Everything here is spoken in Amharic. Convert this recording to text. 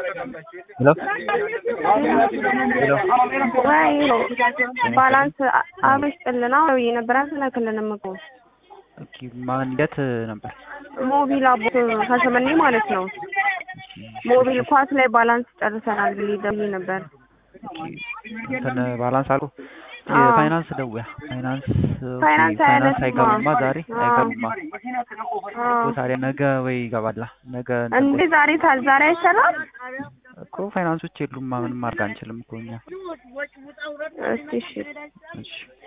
ወይ ባላንስ አብረሽ ጥልና ወይ ነበር አልተላከልንም እኮ ኦኬ ማን የት ነበር? ሞቢል አቦ ከሰመኔ ማለት ነው። ሞቢል ኳስ ላይ ባላንስ ጨርሰናል ብዬ ደውዬ ነበር። እንትን ባላንስ አልኩ አዎ። የፋይናንስ ደውያ ፋይናንስ ኦኬ፣ ፋይናንስ ፋይናንስ አያነሱም። አይገቡማ ዛሬ አዎ። አይገቡማ። አዎ። እኮ ታዲያ ነገ ወይ ይገባላ ነገ እንትን እንዴ ዛሬ ታ- ዛሬ አይሰራም? እኮ ፋይናንሶች የሉማ ምንም ማድረግ አንችልም እኮ እኛ። እስቲ እሺ እሺ